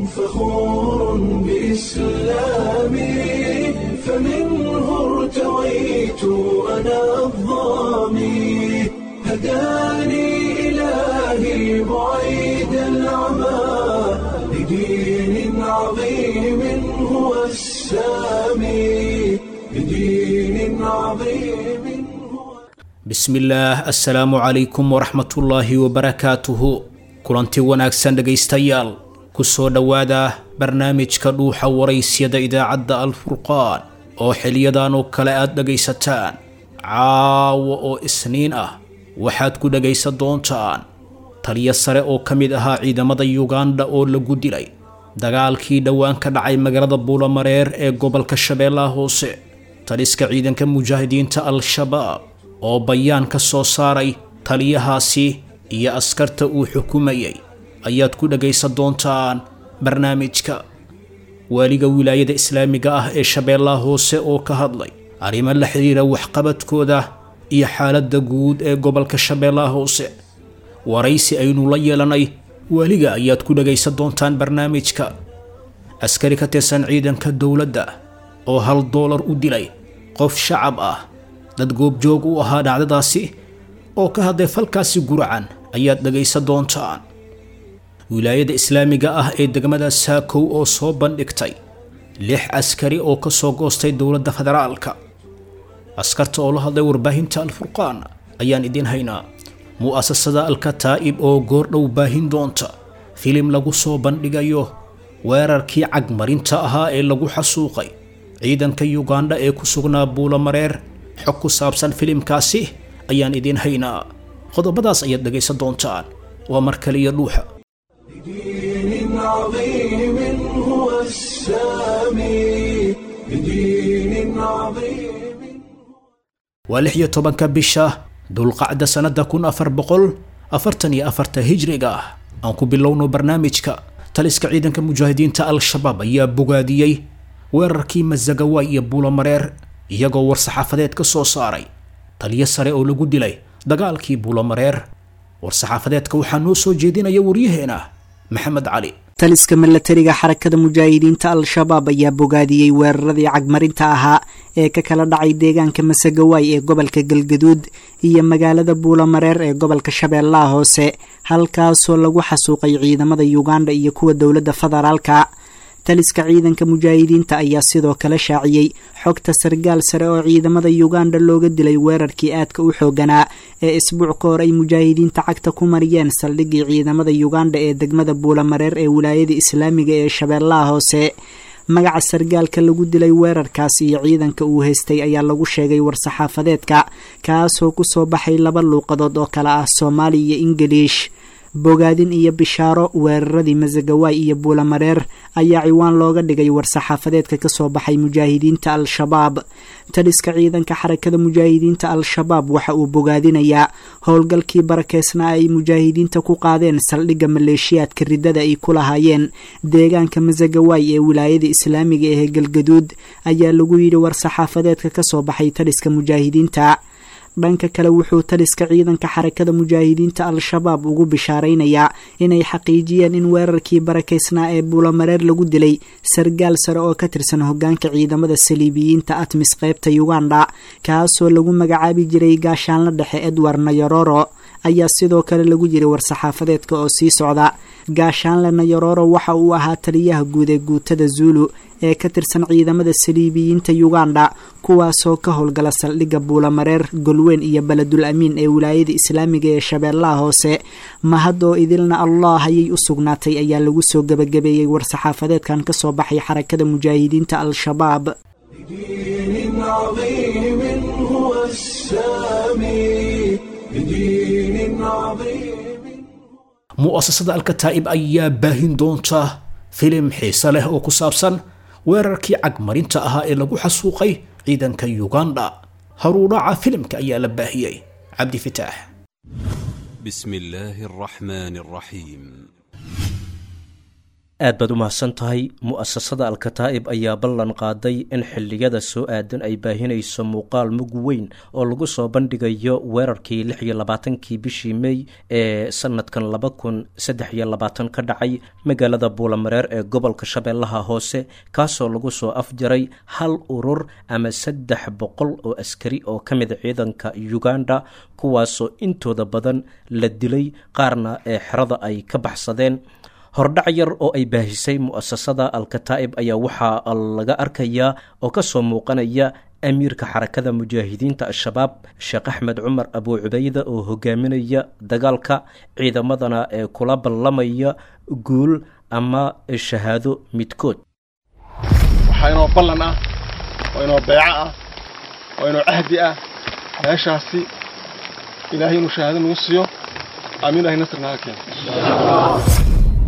فخور بإسلامي فمنه ارتويت أنا الضامي هداني إلهي بعيد العمى لدين عظيم هو السامي لدين عظيم هو bismillaah assalaamu calaykum waraxmatullaahi wabarakaatuhu kulanti wanaagsan dhegaystayaal ku soo dhowaada barnaamijka dhuuxa waraysyada idaacadda alfurqaan oo xiliyadan oo kale aad dhegaysataan caawa oo isniin ah waxaad ku dhegaysan doontaan taliyo sare oo ka mid ahaa ciidamada yuganda oo lagu dilay dagaalkii dhowaan ka dhacay magaalada buulamareer ee gobolka shabeellaha hoose taliska ciidanka mujaahidiinta al-shabaab oo bayaan ka soo saaray taliyahaasi iyo askarta uu xukumayay ayaad ku dhagaysan doontaan barnaamijka waaliga wilaayada islaamiga ah ee shabeellaha hoose oo ka hadlay arrimo la xidhiira waxqabadkooda iyo xaaladda guud ee gobolka shabeellaha hoose waraysi aynu la yeelanay waaliga ayaad ku dhagaysan doontaan barnaamijka askari ka tirsan ciidanka dowladda oo hal doolar u dilay qof shacab ah dad goobjoog u ahaa dhacdadaasi oo ka hadlay falkaasi guracan ayaad dhagaysan doontaan wilaayada islaamiga ah ee degmada saakow oo soo bandhigtay lix askari oo ka soo goostay dowladda federaalka askarta oo la hadlay warbaahinta alfurqaan ayaan idiin haynaa mu'asasada alkataa'ib oo goordhow baahin doonta filim lagu soo bandhigayo weerarkii cagmarinta ahaa ee lagu xasuuqay ciidanka yugandha ee ku sugnaa buulamareer xog ku saabsan filimkaasi ayaan idiin haynaa qodobadaas ayaad dhagaysan doontaan waa mar kaliya dhuuxa لدين عظيم هو السامي لدين عظيم waa lix iyo tobanka bisha dulqacda sannada kun afar boqol afartan iyo afarta hijriga ah aan ku bilowno barnaamijka taliska ciidanka mujaahidiinta al-shabaab ayaa bogaadiyey weerarkii masagawaay iyo buulamareer iyagoo war-saxaafadeed ka soo saaray taliyo sare oo lagu dilay dagaalkii buulamareer war-saxaafadeedka waxaa noo soo jeedinaya waryaheena maxamed cali taliska milatariga xarakada mujaahidiinta al-shabaab ayaa bogaadiyey weeraradii cagmarinta ahaa ee ka kala dhacay deegaanka masagawaay ee gobolka galgaduud iyo magaalada buulamareer ee gobolka shabeellaha hoose halkaasoo lagu xasuuqay ciidamada yuganda iyo kuwa dowladda federaalka taliska ciidanka mujaahidiinta ayaa sidoo kale shaaciyey xogta sargaal sare oo ciidamada yuganda looga dilay weerarkii aadka u xooganaa ee isbuuc ka hor ay mujaahidiinta cagta ku mariyeen saldhiggii ciidamada yuganda ee degmada buulamareer ee wilaayada islaamiga ee shabeellaha hoose magaca sargaalka lagu dilay weerarkaas iyo ciidanka uu haystay ayaa lagu sheegay war-saxaafadeedka kaasoo kusoo baxay laba luuqadood oo kale ah soomaali iyo ingiliish bogaadin iyo bishaaro weeraradii masagawaay iyo buulamareer ayaa ciwaan looga dhigay war-saxaafadeedka kasoo baxay mujaahidiinta al-shabaab taliska ciidanka xarakada mujaahidiinta al-shabaab waxa uu bogaadinayaa howlgalkii barakeysnaa ay mujaahidiinta ku qaadeen saldhigga maleeshiyaadka riddada ay ku lahaayeen deegaanka masagawaay ee wilaayada islaamiga ee galgaduud ayaa lagu yidhi war-saxaafadeedka kasoo baxay taliska mujaahidiinta dhanka kale wuxuu taliska ciidanka xarakada mujaahidiinta al-shabaab ugu bishaaraynayaa inay xaqiijiyeen in weerarkii barakeysnaa ee buulamareer lagu dilay sargaal sare oo ka tirsan hogaanka ciidamada saliibiyiinta atmis qeybta yuganda kaasoo lagu magacaabi jiray gaashaanla dhexe edward nayororo ayaa sidoo kale lagu yiri war-saxaafadeedka oo sii socda gaashaanle nayororo waxa uu ahaa taliyaha guud ee guutada zuulu ee ka tirsan ciidamada saliibiyiinta yuganda kuwaasoo ka howlgala saldhigga buulamareer golweyn iyo beledul amiin ee wilaayada islaamiga ee shabeellaha hoose mahad oo idilna allah ayay u sugnaatay ayaa lagu soo gebagabeeyey war-saxaafadeedkan kasoo baxay xarakada mujaahidiinta al-shabaab لدين عظيم هو السامي لدين عظيم mu'asasada alkataa'ib ayaa baahin doonta filim xiise leh oo ku saabsan weerarkii cagmarinta ahaa ee lagu xasuuqay ciidanka yuganda haruudhaca filimka ayaa la baahiyey cabdi fitaax بسم الله الرحمن الرحيم aad baad u mahadsan tahay mu'asasada alkataa'ib ayaa ballan qaaday in xilliyada soo aadan ay baahinayso muuqaal mug weyn oo lagu soo bandhigayo weerarkii lix iyo labaatankii bishii mey ee sanadkan laba kun saddex iyo labaatan ka dhacay magaalada buulamareer ee gobolka shabeellaha hoose kaasoo lagu soo afjaray hal urur ama saddex boqol oo askari oo ka mid ciidanka uganda kuwaasoo intooda badan la dilay qaarna ee xerada ay ka baxsadeen hordhac yar oo ay baahisay mu'asasada alkataa'ib ayaa waxaa laga arkayaa oo ka soo muuqanaya amiirka xarakada mujaahidiinta al-shabaab sheekh axmed cumar abuu cubayda oo hogaaminaya dagaalka ciidamadana ee kula ballamaya guul ama shahaado midkood waxaa inoo ballan ah oo inoo beeco ah oo inoo cahdi ah meeshaasi ilaahay inuu shahaado nagu siiyo aamiin ilahay nasr naga keeno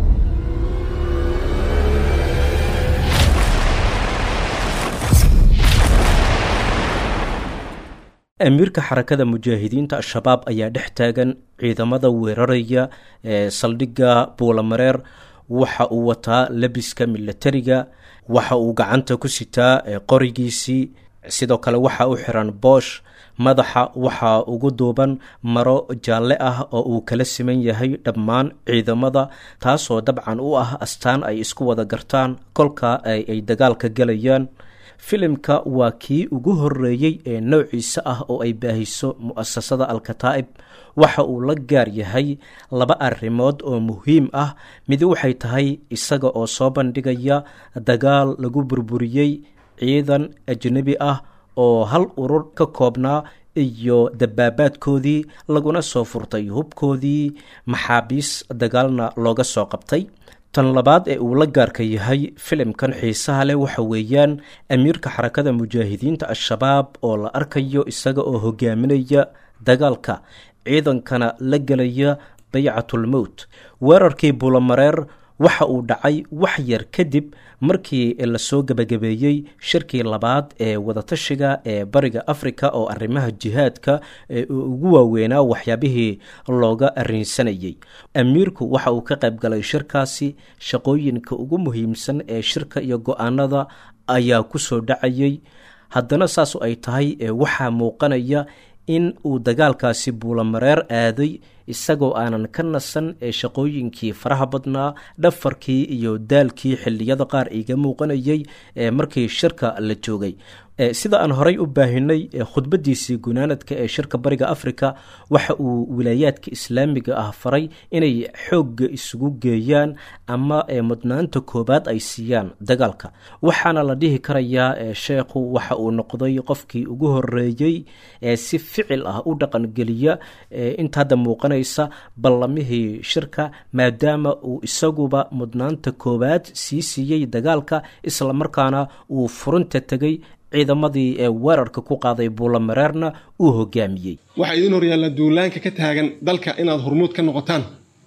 amiirka xarakada mujaahidiinta al-shabaab ayaa dhex taagan ciidamada weeraraya ee saldhigga buulamareer waxa uu wataa labiska milatariga waxa uu gacanta ku sitaa qorigiisii sidoo kale waxa u xiran boosh madaxa waxaa ugu duuban maro jaalle ah oo uu kala siman yahay dhammaan ciidamada taasoo dabcan u ah astaan ay isku wada gartaan kolka ay dagaalka gelayaan filimka waa kii ugu horeeyey ee noociisa ah oo ay baahiso mu'asasada alkataa'ib waxa uu la gaar yahay laba arrimood oo muhiim ah mid waxay tahay isaga oo soo bandhigaya dagaal lagu burburiyey ciidan ajnebi ah oo hal urur ka koobnaa iyo dabaabaadkoodii laguna soo furtay hubkoodii maxaabiis dagaalna looga soo qabtay tan labaad ee uu la gaarka yahay filimkan xiisaha leh waxa weeyaan amiirka xarakada mujaahidiinta al-shabaab oo la arkayo isaga oo hogaaminaya dagaalka ciidankana la gelaya baycatulmowt weerarkii buulamareer waxa uu dhacay wax yar kadib markii lasoo gebagabeeyey shirkii labaad ee wadatashiga ee bariga afrika oo arrimaha jihaadka ugu waaweynaa waxyaabihii looga arrinsanayey amiirku waxa uu ka qayb galay shirkaasi shaqooyinka ugu muhiimsan ee shirka iyo go-aanada ayaa ku soo dhacayey haddana saasu ay tahay waxaa muuqanaya in uu dagaalkaasi buulamareer aaday isagoo aanan ka nasan ee shaqooyinkii faraha badnaa dhafarkii iyo daalkii xilliyada qaar iga muuqanayay ee markii shirka la joogay sida aan horay u baahinay khudbadiisii gunaanadka ee shirka bariga afrika waxa uu wilaayaadka islaamiga ah faray inay xoogga isugu geeyaan ama mudnaanta koobaad ay siiyaan dagaalka waxaana la dhihi karayaa sheekhu waxa uu noqday qofkii ugu horeeyey ee si ficil ah u dhaqangeliya inta hadda muuqanaysa ballamihii shirka maadaama uu isaguba mudnaanta koowaad sii siiyey dagaalka islamarkaana uu furinta tegey ciidamadii ee weerarka ku qaaday buulamareerna uu hogaamiyey waxaa idiin horyaalla duulaanka ka taagan dalka inaad hormuud ka noqotaan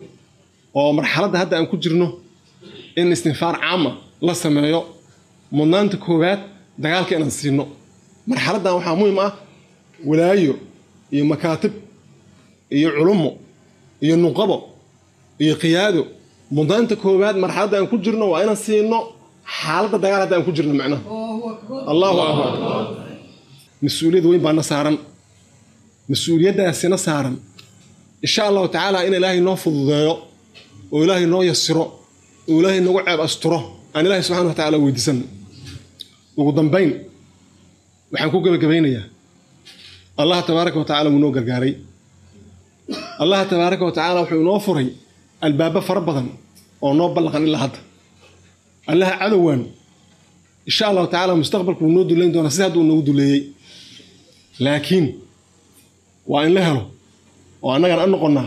oo marxaladda hadda aan ku jirno in istinfaar caama la sameeyo mudnaanta koowaad dagaalka inaan siino marxaladdan waxaa muhiim ah walaayo iyo makaatib iyo culummo iyo nuqabo iyo qiyaado mudnaanta koowaad marxaladda aan ku jirno waa inaan siino xaaladda dagaal hadda aan ku jirno macnaha allahu akbar mas-uuliyad weyn baana saaran mas-uuliyaddaasina saaran insha allahu tacaala in ilaahay noo fududeeyo oo ilaahay noo yasiro oo ilaahay nagu ceeb asturo aan ilaahay subxana wa tacala weydiisano ugu dambayn waxaan ku gebagabaynayaa allah tabaaraka wa tacala wuu noo gargaaray allah tabaaraka wa tacaala wuxuu inoo furay albaabo fara badan oo noo ballaqan ilaa hadda allaha cadowaan insha allahu tacala mustaqbalku wuu noo duleyn doonaa sida hadda uu noogu duleeyey laakiin waa in la helo oo annagana an noqonnaa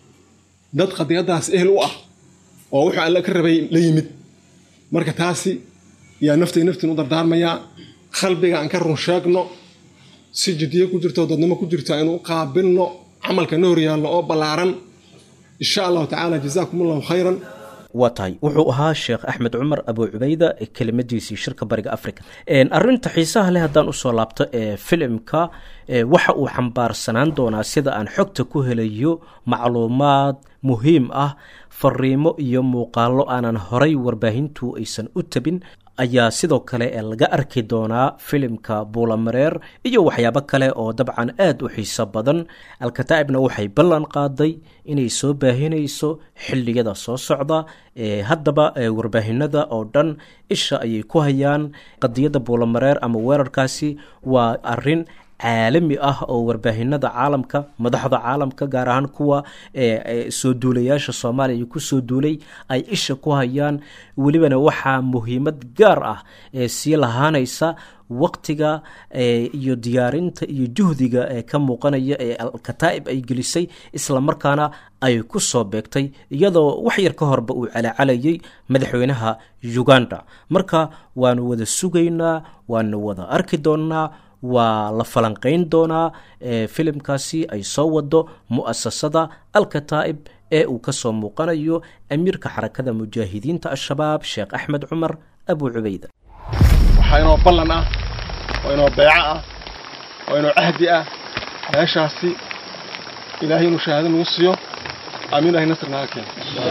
dad qadiyaddaas ehel u ah oo wuxuu alle ka rabay la yimid marka taasi yaa naftay naftiin u dardaarmayaa qalbiga aan ka run sheegno si jiddiyo ku jirto dadnimo ku jirto aynu u qaabilno camalka na horyaalno oo ballaaran insha allahu tacaala jazaakum allahu khayran waa tahay wuxuu ahaa sheekh axmed cumar abu cubayda kelimadiisii shirka bariga africa arinta xiisaha leh haddaan usoo laabto ee filimka waxa uu xambaarsanaan doonaa sida aan xogta ku helayo macluumaad muhiim ah fariimo iyo muuqaalo aanan horay warbaahintu aysan u tabin ayaa sidoo kale laga arki doonaa filimka buulamareer iyo waxyaabo kale oo dabcan aada u xiiso badan alkataa'ibna waxay ballan qaaday inay soo baahinayso xilliyada soo socda haddaba warbaahinada oo dhan isha ayay ku hayaan qadiyadda buulamareer ama weerarkaasi waa arin caalami ah oo warbaahinada caalamka madaxda caalamka gaar ahaan kuwa soo duulayaasha soomaaliya ku soo duulay ay isha ku hayaan welibana waxaa muhiimad gaar ah ee sii lahaanaysa waqtiga iyo diyaarinta iyo juhdiga ee ka muuqanaya ee alkataa'ib ay gelisay islamarkaana ay ku soo beegtay iyadoo wax yar ka horba uu calacalayay madaxweynaha uganda marka waanu wada sugaynaa waanu wada arki doonnaa waa la falanqayn doonaa filimkaasi ay soo wado mu'asasada alkataa'ib ee uu kasoo muuqanayo amiirka xarakada mujaahidiinta al-shabaab sheekh axmed cumar abu cubayda waxaa inoo ballan ah oo inoo beeco ah oo inoo cahdi ah meeshaasi ilaahay inuu shahaado nagu siiyo aamin ilahay nasr naga keeno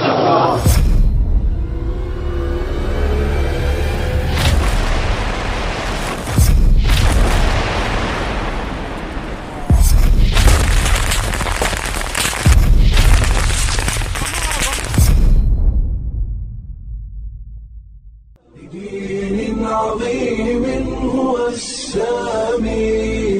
بدين عظيم هو السامي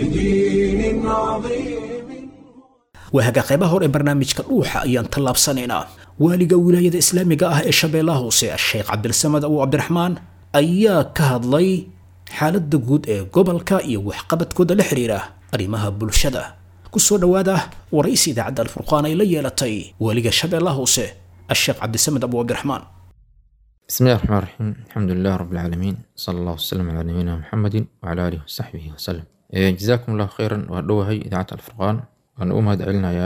بدين عظيم waahaga qaybaha hore ee barnaamijka dhuuxa ayaan tallaabsanaynaa waaliga wilaayada islaamiga ah ee shabeellaha hoose sheekh cabdilsamad abu cabdiraxmaan ayaa ka hadlay xaaladda guud ee gobolka iyo waxqabadkooda la xiriira arrimaha bulshada kusoo dhowaada waraysi idaacadda alfurqaan ay la yeelatay waaliga shabeellaha hoose asheekh cabdisamed abu cabdiraxmaan بسم الله الرحمن الرحيم الحمد لله رب العالمين صلى الله وسلم على نبينا محمد وعلى آله وصحبه وسلم إيه، جزاكم الله خيرا وأدوهي إذاعة الفرقان وأن أمهد علنا يا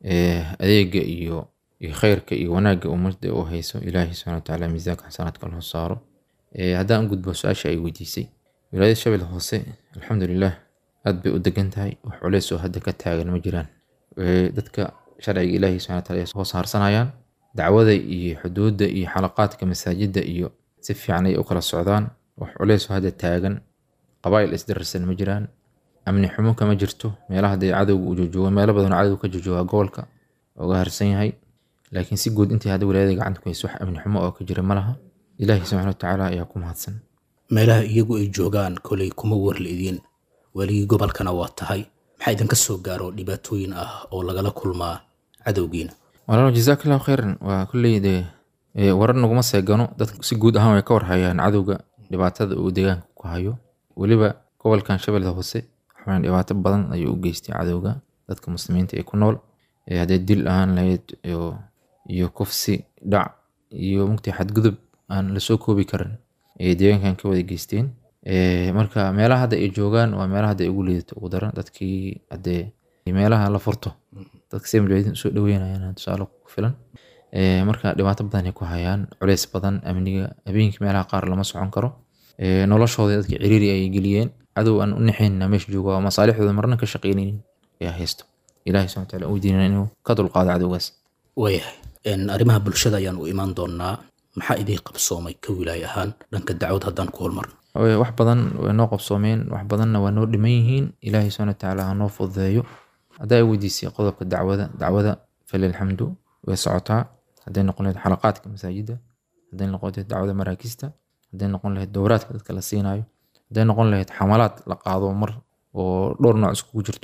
أديق إيو iyo khayrka iyo wanaagga ummadda uu hayso ilaahay subxana watacaala miisaanka xasanaadka loo saaro Ee, haddaan u gudbo su-aasha ay weydiisay wilaayada shabeelle hoose alxamdulilah aad bay u degan tahay wax culeys oo hadda ka taagan ma jiraan Ee, dadka sharciga ilaahay subxana wataala ay hoos harsanayaan dacwada iyo xuduudda iyo xalaqaadka masaajidda iyo si fiican ay u kala socdaan wax culeys oo hadda taagan qabaa'il isdararsan ma jiraan amni xumo kama jirto meelaha dee cadowga uu joojoogo meelo badan oo cadowga ka joojooga gobolka uga harsan yahay laakiin si guud intii hadda wilaayada gacanta ku hayso wax amni xumo oo ka jira ma laha ilaahi subxana watacaala ayaa ku mahadsan meelaha iyagu ay joogaan kolay kuma warleedin weligii gobolkana waa tahay maxaa idinka soo gaaro dhibaatooyin ah oo lagala kulmaa cadowgiina walaalo jazaak allahu khayran waa kulley dee ee, warar naguma seegano dadka si guud ahaan way ka warhayaan cadowga dhibaatada uu deegaanka ku hayo weliba gobolkan shabeellada hoose waxaan dhibaato badan ayuu u geystay cadowga dadka muslimiinta ee ku nool ee haddee dil ahaan lahayd iyo iyo kufsi dhac iyo mugtay xadgudub aan lasoo koobi karin ee deegaankan ka wada geysteen Ee, marka meelaha hadda ay joogaan waa meelaha hadda ay ugu liidato ugu daran dadkii haddee meelaha la furto dadka si mujaahidiin usoo dhaweynayaan tusaale ku filan Ee, marka dhibaato badan ay ku hayaan culeys badan amniga habeenkii meelaha qaar lama socon karo Ee, noloshooda dadka ciriiri ay geliyeen cadow aan u naxaynna meesha jooga oo masaalixdooda marna ka shaqaynaynin ayaa haysto ilaahay subxana wataala uu diinana inuu ka dulqaado cadowgaas waayahay En, arrimaha bulshada ayaan u imaan doonaa maxaa idin qabsoomay ka wilaay ahaan dhanka dacwad haddaan ku hormarno Way- wax badan way noo qabsoomeen wax badanna waa noo dhiman yihiin ilaahay subxana watacaala ha noo fududeeyo haddaa ay weydiisay qodobka dacwada dacwada falilxamdu way socotaa hadday noqon lahayd xalaqaadka masaajidda hadday noqon lahayd dacwada maraakista hadday noqon lahayd dowraadka dadka la siinayo hadday noqon lahayd xamalaad la qaado mar oo dhowr nooc iskugu jirto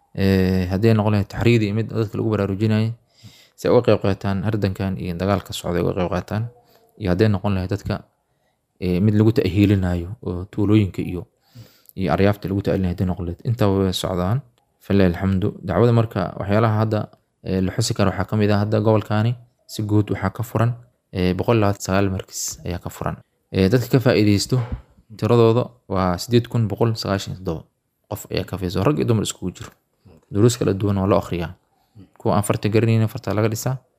Ee, hadday noqon lahayd taxriidi mid dadka lagu baraarujinayo si ay uga qayb qaataan hardankan iyo dagaalka socda ay uga qayb qaataan iyo hadday noqon lahayd dadka ee, mid lagu ta'hiilinayo oo tuulooyinka iyo iyo aryaafta lagu ta'hiilinayo hadday noqon lahayd intaba way socdaan falilahi alxamdu dacwada marka waxyaalaha hadda ee, la xusi karo waxaa ka mid ah hadda gobolkaani si guud waxaa ka furan ee, boqol labaatan sagaal markis ayaa ka furan Ee, dadka ka faa'iideysto tiradooda waa sideed kun boqol sagaashan iyo toddoba qof ayaa ka faa'iideysto rag iyo dumar iskugu jiro duruus kala duwan waa loo akhriyaa kuwa aan farta garanaynin farta laga dhisaa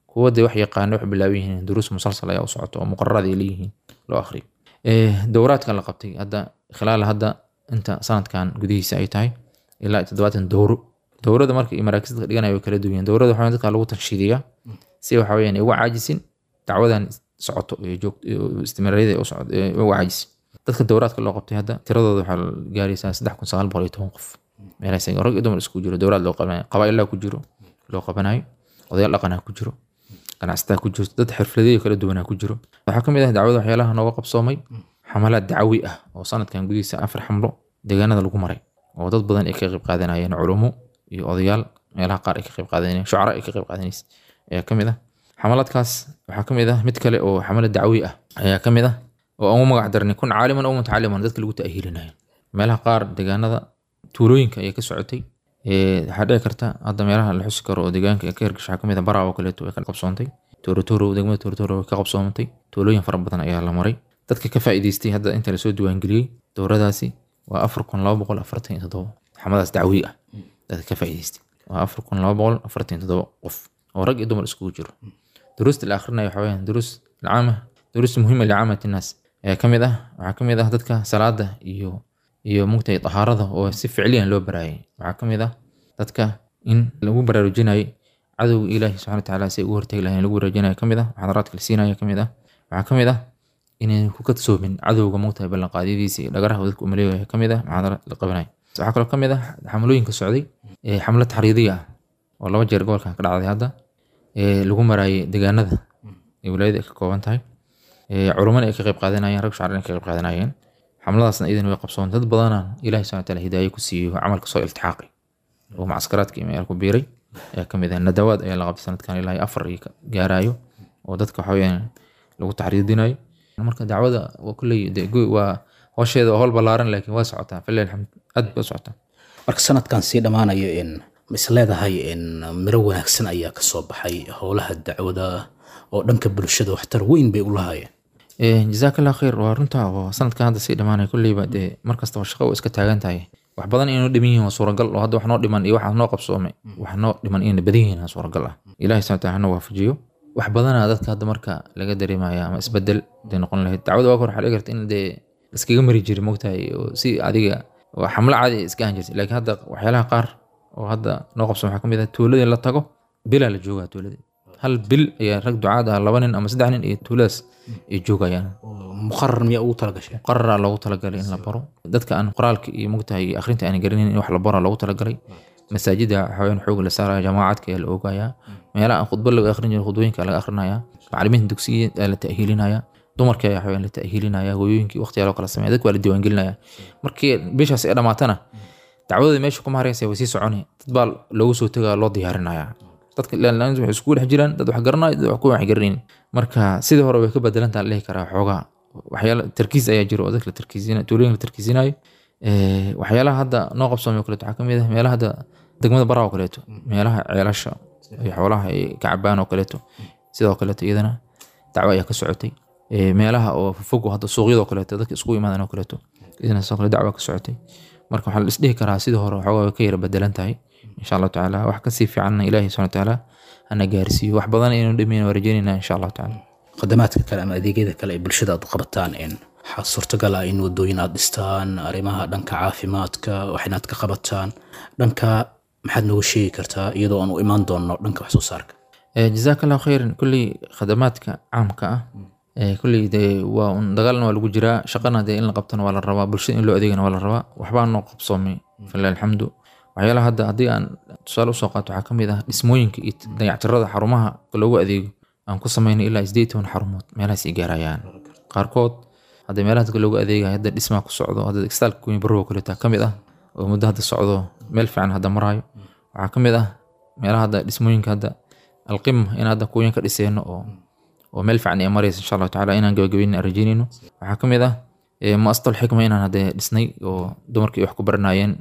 kuwa dee wax yaqaana wax bilaaban yihiin duruus musalsal ayaa u socoto oo muqararada ay leeyihiin loo akhriyo Eh, dowraadkan la qabtay hadda khilaal hadda inta sanadkan gudihiisa ay tahay ilaa toddobaatan dowro dowrada marka iyo maraakiista dhiganaya way kala duwan yihiin dowrada waxaa dadka lagu tanshiidiyaa si waxa weyaan ay uga caajisin dacwadan socoto iyo joog- iyo istimraariyada ay u socoto ay uga caajisin dadka dowraadka loo qabtay hadda tiradooda waxaa gaaraysaa saddex kun sagaal boqol iyo toban qof meelahaas ay- rag iyo dumar isku jiro dowraad loo qabanayo qabaa'ilaa ku jiro loo qabanayo odayaal dhaqanaa ku jiro ganacsataa ku jiro dad xirfladeeyo kala duwanaa ku jiro waxaa ka mid ah dacwada waxyaalaha nooga qabsoomay xamalaad dacwi ah oo sanadkan gudihiisa afar xamlo deegaanada lagu maray oo dad badan ay ka qayb qaadanayeen culumo iyo odayaal meelaha qaar ay ka qayb qaadanayeen shucara ay ka qayb qaadanaysa ayaa ka mid ah xamalaadkaas waxaa ka mid ah mid kale oo xamalad dacwi ah ayaa ka mid ah oo aan u magac darnay kun caaliman oo mutacaliman dadka lagu ta'hiilinayo meelaha qaar deegaanada tuulooyinka ayay ka socotay Ee, waxaa dhici karta hadda meelaha la xusi karo oo deegaanka ay ka hirgasho waxaa ka mid ah baraa oo kaleeto way ka qabsoontay toorotoro degmada toorotoro way ka qabsoomantay tuulooyin fara badan ayaa la maray dadka ka faa'iidaystay hadda inta lasoo diiwaangeliyey dowradaasi waa afar kun laba boqol afartan iyo toddoba xamadaas dacwi ah dadka ka faa'iidaystay waa afar kun laba boqol afartan iyo toddoba qof oo rag iyo dumar iskugu jiro duruusta la akhrinayo waxaa weyaan duruus alcaama duruus muhima licaamati nnaas ayaa ka mid ah waxaa ka mid ah dadka salaada iyo iyo mugtay tahaarada oo si ficliyan loo baraayay waxaa ka mid ah dadka in lagu baraarujinayo cadowga ilaahi subxana watacaala si ay ugu hortagi lahayn lagu baraarujinayo ka mid ah muxaadaraadka la siinaya ka mid ah waxaa ka mid ah inay ku kadsoomin cadowga mugtahay ballanqaadyadiisa iyo dhagaraha dadka umaleegaya ka mid ah muxaadaraad la qabanayo waxaa kaloo ka mid ah xamlooyinka socday ee xamlo taxriidiya ah oo laba jeer gobolkan ka dhacday hadda ee lagu maraayay deegaanada ee wilaayada ay ka kooban tahay ee culummana ay ka qayb qaadanayeen rag shacrina ay ka qayb qaadanayeen xamladaasna idan way qabsoon dad badana ilahi subxana wataala hidaaye ku siiyey oo camalka soo iltixaaqay oo macskaraadka iyo meel ku biiray ayaa ka mid ah nadawaad ayaa la qabtay sanadkan ilaa iyo afar iyo ka gaarayo oo dadka waxa weyaan lagu taxriidinayo marka dacwada waa kulley dee go- waa howsheeda waa howl ballaaran laakiin waa socotaa falilah alxamd aad bay u socotaa marka sanadkan sii dhammaanayo in ma is leedahay in miro wanaagsan ayaa ka soo baxay howlaha dacwada oo dhanka bulshada waxtar weyn bay u lahaayeen Eh, jazakallah khayr waa runta oo sanadkan hadda sii dhamaanay kulleyba dee markastaba shaqo waa iska taagan tahay wax badan inay noo dhiman yihiin waa suuragal oo hadda wax noo dhiman iyo waxa noo qabsoomay wax noo dhiman inay badan yihiin waa suuragal ah ilahi subhana wataala hana waafajiyo wax badanaa dadka hadda marka laga dareemaya ama isbedel day noqon lahayd dacwada waa hor waxaa dhici karta in dee iskaga mari jiri mogtahay oo si adiga oo xamlo caadi ay iska ahan jirtay laakiin hadda waxyaalaha qaar oo hadda noo qabsoon waxaa ka mid ah tuuladii la tago bilaa la joogaa tuuladii hal bil ayaa rag ducaad ah laba nin ama saddex nin iyo tuuladaas ay joogayaan muqarar miyaa ugu talagashay qararaa loogu talagalay in la baro dadka aan qoraalka iyo mugtahay iyo akhrinta aan garanin in wax la baro loogu talagalay masaajida waxaweyaan xoog la saaraya jamaacadka ayaa la oogayaa meelaha aan khudbo laga akhrin jirin khudbooyinka laga akhrinaya macalimiinta dugsiya ayaa la ta'hiilinaya dumarka ayaa waxaweyaan la ta'hiilinaya hooyooyinkii waqtiyaa loo kala sameeya dadka waa la diiwaangelinaya markii bishaas ay dhamaatana dacwadooda meesha kuma haraysa way sii soconi dad baa loogu soo tegaa loo diyaarinaya dadka ilaalinta waxay iskugu dhex jiraan dad wax garanaya dad wax ku wax garanaynin marka sidii hore way ka bedelantaa la dhihi karaa xoogaa waxyaala tarkiis ayaa jiro oo dadka la tarkiisina tuulooyinka la tarkiisinayo Eh, waxyaalaha hadda noo qabsoomay oo kaleeto waxaa ka mid ah meelaha hadda degmada baraa oo kaleeto meelaha ceelasha iyo xoolaha ay ka cabaan oo kaleeto sidoo kaleeto iyadana dacwo ayaa ka socotay Eh, meelaha oo fog oo hadda suuqyada oo kaleeto dadka iskugu imaadaan oo kaleeto iyadana sidoo kale dacwo ka socotay marka waxaa la isdhihi karaa sidii hore waxoogaa way ka yara bedelan tahay insha allahu tacaala wax kasii fiicanna ilaahi subhana watacaala hana gaarsiiyo wax badan inaynu dhimayn waa rajeynayna insha allahu tacaala khadamaadka kale ama adeegyada kale ee bulshada aad u qabataan in waxaa suurtagal ah in wadooyin aad dhistaan arrimaha dhanka caafimaadka wax inaad ka qabataan dhanka maxaad nooga sheegi kartaa iyadoo aan u imaan doonno dhanka wax soo saarka Eh, jazaaka allahu khayran kulley khadamaadka caamka ah eh, kulley dee waa un dagaalna waa lagu jiraa shaqana dee in la qabtana waa la rabaa bulshada in loo adeegana waa la rabaa waxbaa noo qabsoomay falilah alxamdu waxyaalaha hadda haddii aan tusaale usoo qaato waxaa ka mid ah dhismooyinka iyo dayactirada xarumaha loogu adeego aan ku samaynay ilaa sideed toban xarumood meelahaas ay gaarayaan qaarkood hadda meelaha dadka loogu adeegayo hadda dhismaa ku socdo hadda istaalka kuwin barrow kaleeta ka mid ah oo muddo hadda socdo meel fiican hadda maraayo waxaa ka mid ah meelaha hadda dhismooyinka hadda alqima in hadda kuwin ka dhiseyno oo oo meel fiican ay maraysa insha allahu tacaala inaan gabagabeyn aan rajeynayno waxaa ka mid ah eh, muasasal xikma inaan hadda dhisnay oo dumarkii wax ku baranayeen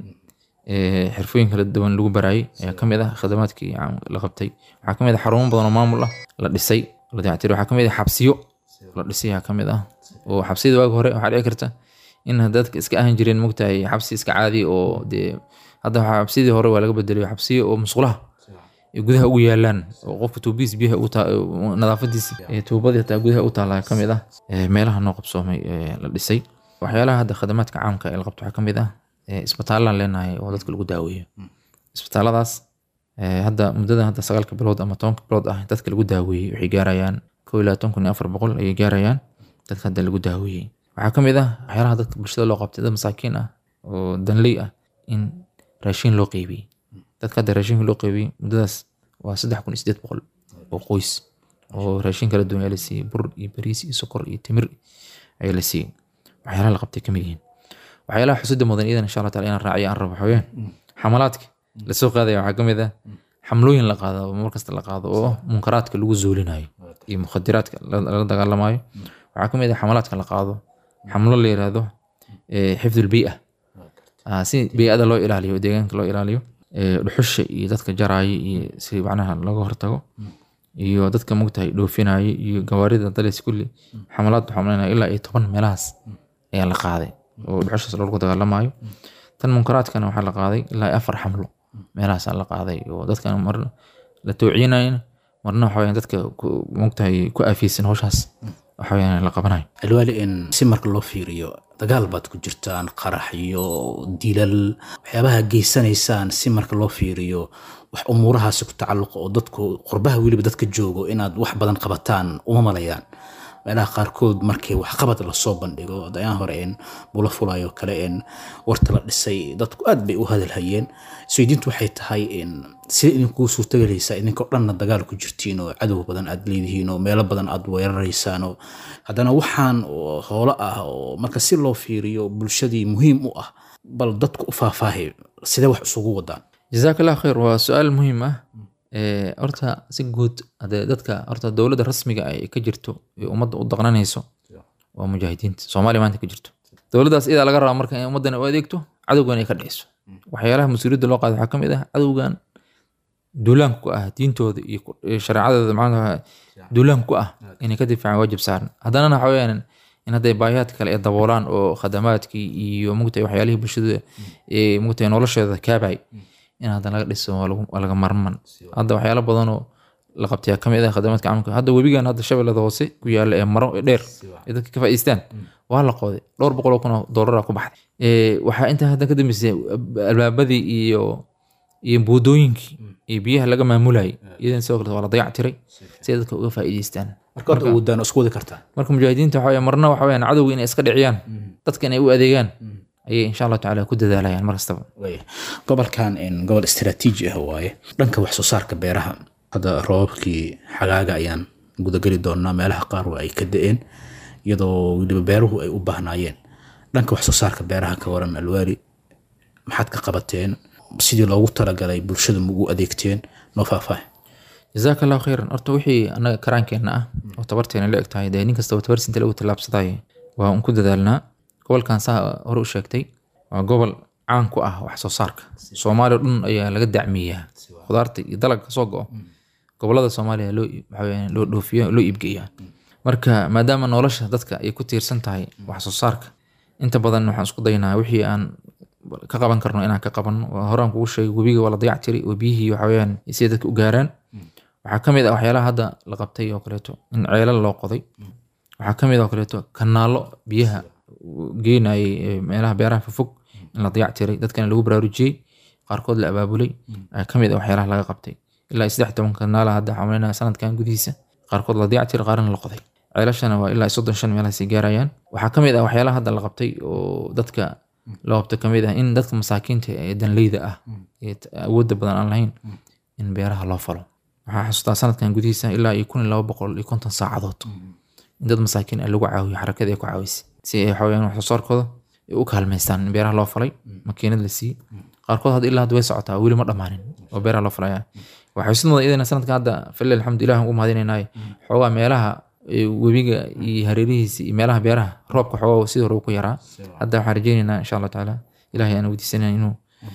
eh, xirfooyin kala duwan lagu baraayay ayaa ka mid ah khadamaadkii aan la qabtay waxaa ka mid ah xarumo badan oo maamul ah la dhisay la dayactiray waxaa ka mid ah xabsiyo la dhisay ayaa ka mid ah oo xabsiyada waagi hore waxaa dhici karta in dadka iska ahan jireen mogtahay xabsi iska caadi oo dee hadda waxaa xabsiyadii hore waa laga bedelayo xabsiyo oo musqulaha ay gudaha ugu yaalaan oo qofka tuubadiisa biyaha u taa- nadaafadiisa ee tuubadii hataa gudaha u taala ka mid ah ee meelaha noo qabsoomay ee la dhisay waxyaalaha hadda khadamaadka caamka ee la qabto waxaa ka mid ah ee isbitaalaan leenahay oo dadka lagu daaweeyo isbitaalladaas ee hadda muddada hadda sagaalka bilood ama tobanka bilood ah dadka lagu daaweeyey waxay gaarayaan kow iyo labaatan kun iyo afar boqol ayay gaarayaan dadka hadda lagu daaweeyey waxaa ka mid ah waxyaalaha dadka bulshada loo qabtay dad masaakiin ah oo danley ah in raashin loo qeybiyey dadka hadda raashinka loo qeybiyey muddadaas waa saddex kun iyo sideed boqol oo qoys oo raashin kala duwan ayaa la siiyey bur iyo bariis iyo sokor iyo timir ayaa la siiyey waxyaalaha la qabtay kamid yihiin waxyaalaha xusida mudan iyadan insha allah taala inaan raaciyo aan rabo waxaweyaan xamalaadka lasoo qaadaya waxaa ka mid ah xamlooyin la qaado oo mar kasta la qaado oo munkaraadka lagu zuulinayo iyo mukhadiraadka la- lala dagaalamayo waxaa ka mid ah xamalaadka la qaado xamlo la yiraahdo eh, xifdulbii'a Ah, si bii'ada loo ilaaliyo deegaanka loo ilaaliyo eh, dhuxusha iyo dadka jaraayo iyo si macnaha looga hortago iyo dadka mogtahay dhoofinaayo iyo gawaarida dalis kulli xamalaad waxaa malaynaya ilaa iyo toban meelahaas ayaa la qaaday oo dhuxushaas loogu dagaalamayo tan munkaraadkana waxaa la qaaday ilaa iyo afar xamlo meelahaasaa la qaaday oo dadkan mar la toocinayn marna waxa weyaan dadka ku- mogtahay ku aafiyeysan howshaas waxa weyaan la qabanayo alwaali in si marka loo fiiriyo dagaal baad ku jirtaan qarax iyo dilal waxyaabaha geysanaysaan si marka loo fiiriyo wax umuurahaasi ku tacalluqa oo dadku qurbaha weliba dadka joogo inaad wax badan qabataan uma malayaan meelaha qaarkood markii waxqabad lasoo bandhigo dayaan hore een bula fulayo kale een warta la dhisay dadku aad bay u hadalhayeen isweydiintu waxay tahay in sida idinkuu suurtagelaysaa idinkoo dhanna dagaal ku jirtiin oo cadow badan aad leedihiin oo meelo badan aad weeraraysaan oo haddana waxaan oo hoolo ah oo marka si loo fiiriyo bulshadii muhiim u ah bal dadku u faahfaahay sidee wax isugu wadaan jazaak allah khayr waa su-aal muhiim ah Ee, horta si guud hadee dadka horta dowladda rasmiga ay ka jirto ee ummadda u daqnanayso waa mujaahidiinta soomaaliya maanta ka jirto dowladdaas iyadaa laga rabaa marka in ummaddan u adeegto cadowgan ay ka dhiciso waxyaalaha mas-uuliyadda loo qaada waxaa ka mid ah cadowgan duulaanka ku ah diintooda iyo ku- iyo shareecadooda macnaha duulaanka ku ah inay ka difaacaan waajib saaran haddana waxa weyaan in hadday baahiyaadka kale ay daboolaan oo khadamaadkii iyo mugtahay waxyaalihii bulshada ee mugtahay nolosheeda kaabay in haddana laga dhiso waa lagu- waa laga marman hadda waxyaalo badan oo la qabtay ka mid ah khadamaadka caamka hadda webigan hadda shabeellada hoose ku yaala ee maro ee dheer ee dadka ka faa'iideystaan waa la qooday dhowr boqol oo kun oo doolara ku baxday Ee, waxaa intaa hadda ka dambeysay albaabadii iyo iyo buudooyinkii iyo biyaha laga maamulayay iyadan sidoo kale waa la dayac tiray si ay dadka uga faa'iideystaan marka hadda awoodaan oo isku wadi kartaan marka mujaahidiinta waxa weye marna waxa weyaan cadowga inay iska dhiciyaan dadka inay u adeegaan ayay insha allah tacaala ku dadaalayaan mar kastaba Waaya. gobolkan een, gobol istiraatiiji ah waaye dhanka wax soo saarka beeraha hadda roobabkii xagaaga ayaan gudageli doonaa meelaha qaar waa ay ka da-een iyadoo weliba beeruhu ay u baahnaayeen dhanka wax soo saarka beeraha ka waran alwaali maxaad ka qabateen sidii loogu talagalay bulshada ma ugu adeegteen noo faahfaahi jazaaka allahu khayran horta wixii annaga karaankeenna ah oo tabarteena la eg tahay dee nin kastaba tabarsinta lagu tallaabsadayo waa un ku dadaalnaa gobolkan saa hore u sheegtay waa gobol caan ku ah wax soo saarka soomaaliya o dhan ayaa laga dacmiyaa khudaarta iyo dalagga kasoo go-o gobolada soomaaliya loo iib- waxaa weeyaan loo dhoofiyo loo iibgeeyaa marka maadaama nolosha dadka ay ku tiirsan tahay wax soo saarka inta badan waxaan isku daynaa wixii aan ka qaban karno inaan ka qabanno waa horaan kugu sheegay webiga waa la dayac tiray oo biyihii waxa weeyaan si dadka u gaaraan waxaa ka mid ah waxyaalaha hadda la qabtay oo kaleeto in ceelal loo qoday waxaa ka mid ah oo kaleeto kanaalo biyaha geenayay ee meelaha beeraha fofog in la dayac tiray dadkana lagu baraarujiyey qaarkood la abaabulay ayaa ka mid ah waxyaalaha laga qabtay ilaa iyo saddex toban kanaala hadda waxaan malaynayaa sanadkan gudihiisa qaarkood la dayac tiray qaarna la qoday ceelashana waa ilaa iyo soddon shan meelahaasay gaarayaan waxaa ka mid ah waxyaalaha hadda la qabtay oo dadka loo qabto ka mid ah in dadka masaakiinta ee danleyda ah ee t- awoodda badan aan lahayn in beeraha loo falo waxaa xasuustaa sanadkan gudihiisa ilaa iyo kun iyo laba boqol iyo konton saacadood in dad masaakiin ah lagu caawiyo xarakadii ay ku caawisay si ay waxaweyaan wax soo saarkooda ay u kaalmaystaan in beeraha loo falay makiinad la siiyey qaarkood hadda ilaa hadda way socotaa weli ma dhammaanin oo beeraha loo falaya waxay xusid mudan iyadana sanadkan hadda falilah alxamdu ilah ugu mahadinaynaay xoogaa meelaha ee webiga iyo hareerihiisa iyo meelaha beeraha roobka xoogaa sidii hore uu ku yaraa hadda waxaan rajeynaynaa insha allah tacaala ilahay aan weydiisanaya inuu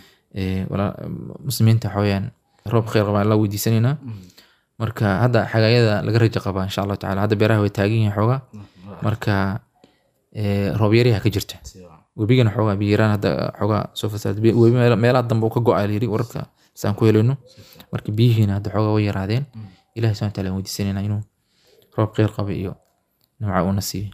ee, walaa- muslimiinta waxaweyaan roob khayr qabaa alla weydiisanaynaa marka hadda xagaayada laga rajo qabaa insha allahu tacala hadda beeraha way taagan yihiin xoogaa marka ee, roob yariha ka jirta webigana xoogaa biyaraan hadda xoogaa soo fasaad webi meela- meelaha dambe uu ka go-a layiri wararka saan ku helayno marka biyihiina hadda xoogaa way yaraadeen ilahi subhana wataala aan weydiisanayna inuu roob kheyr qaba iyo nimca uuna siiyo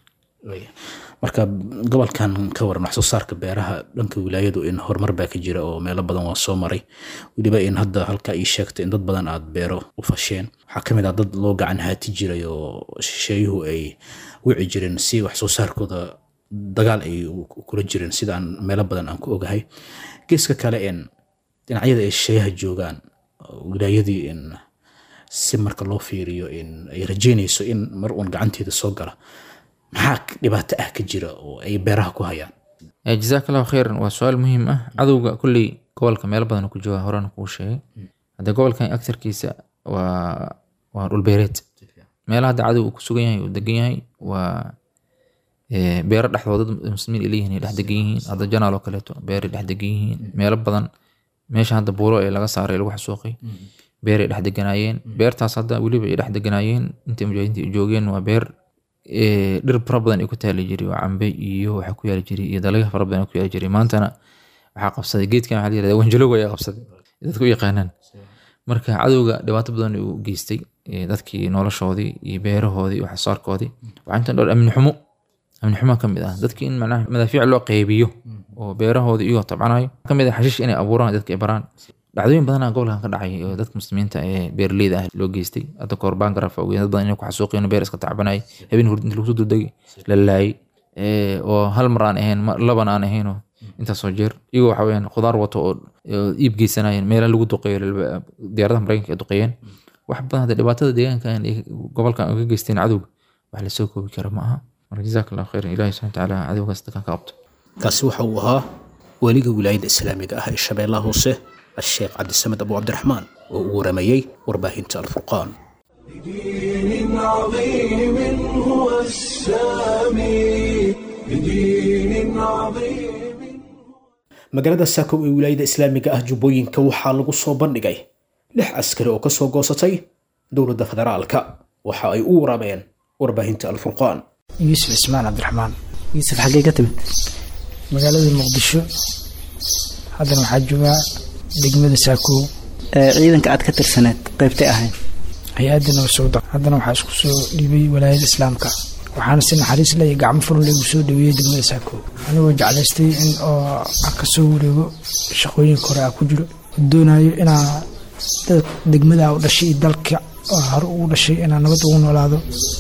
marka gobolkan ka waran wax soo saarka beeraha dhanka wilaayadu in horumar baa ka jira oo meelo badan waa soo maray weliba in hadda halka ii sheegtay in dad badan aad beero u fasheen waxaa kamid ah dad loo gacan haati jiray oo shisheeyuhu ay wici jireen si wax soo saarkooda dagaal ay kula jireen sidaan meelo badan aan ku ogahay geeska kale in dhinacyada ay shisheeyaha joogaan wilaayadii in si marka loo fiiriyo in ay rajeynayso in mar uun gacanteeda soo gala maxaa dhibaato ah ka jira oo ay beeraha ku hayaan jazaak allahu khayran waa su-aal muhiim ah cadowga kulley gobolka meelo badan ku jooga horena kuu sheegay hadda gobolkan agtarkiisa waa waa dhulbeereed meelaha hadda cadow uu ku sugan yahay uu degan yahay waa beero dhexdooda dad muslimiin ay leeyihiin ay dhex degan yihiin hadda janaal oo kaleeto beeray dhex degan yihiin meelo badan meesha hadda buuro ee laga saaray lagu xasuuqay beeray dhex deganaayeen beertaas hadda weliba ay dhex deganaayeen intay mujaahidiinta joogeen waa beer dhir fara badan ay ku taali jiray oo cambe iyo waxa ku yaali jiray iyo dalagyo fara badan ku yaali jiray maantana waxaa qabsaday geedkan waxaa la yirahdaa wanjalowga ayaa qabsaday dadku u yaqaanaan marka cadowga dhibaato badan uu geystay dadkii noloshoodii iyo beerahoodii iyo waxsoosaarkoodii waxaa intan dhowr amni xumo amni xumo ka mid ah dadkii in macnaha madaafiic loo qeybiyo oo beerahoodii iyagoo tabcanayo ka mid ah xashiish inay abuuraan dadka ay baraan dhacdooyin badanaa gobolkan ka dhacay oo dadka muslimiinta ee beeraleyda ah loo geystay hadda kahor bangaraf dad badan inay ku xasuuqeen beer iska tacbanay habeen hurd inta lagu soo dudegay la laayay oo hal mar aan ahayn laban aan ahaynoo intaasoo jeer iyagoo waxa weyaan khudaar wato oo iib geysanayeen meela lagu duqeeyo diyaaradaha maraykanka ay duqeeyeen wax badan hadda dhibaatada deegaankan gobolkan uga geysteen cadowga wax lasoo koobi kara ma aha marka jazaak allahu khayran ilahi subhana watacaala cadowgaas dadkan ka qabto kaasi waxa uu ahaa weliga wilaayada islaamiga ah ee shabeellaha hoose الشيخ عبد السمد أبو عبد الرحمن ورميي ورباهنة الفرقان بدين عظيم هو السامي بدين عظيم magaalada saakow ee wilaayada islaamiga ah jubbooyinka waxaa lagu soo bandhigay lix askari oo kasoo goosatay dowladda federaalka waxa ay u warabeen warbaahinta alfurqaan yuusuf cismaan cabdiraxmaan yuusuf xaggee ka timid magaalada muqdisho haddana waxaa joogaa degmada saakow ciidanka aad ka tirsaneed qaybtay ahayn hay-adda nabasowda haddana waxaa isku soo dhiibay walaayada islaamka waxaana si naxariis leh iyo gacmo furun leh ugu soo dhaweeyey degmada saakow anigoo jeclaystay in oo ka soo wareego shaqooyinka hore a ku jiro doonayo inaa degmada u dhashay iyo dalka oo hore ugu dhashay inaa nabad ugu noolaado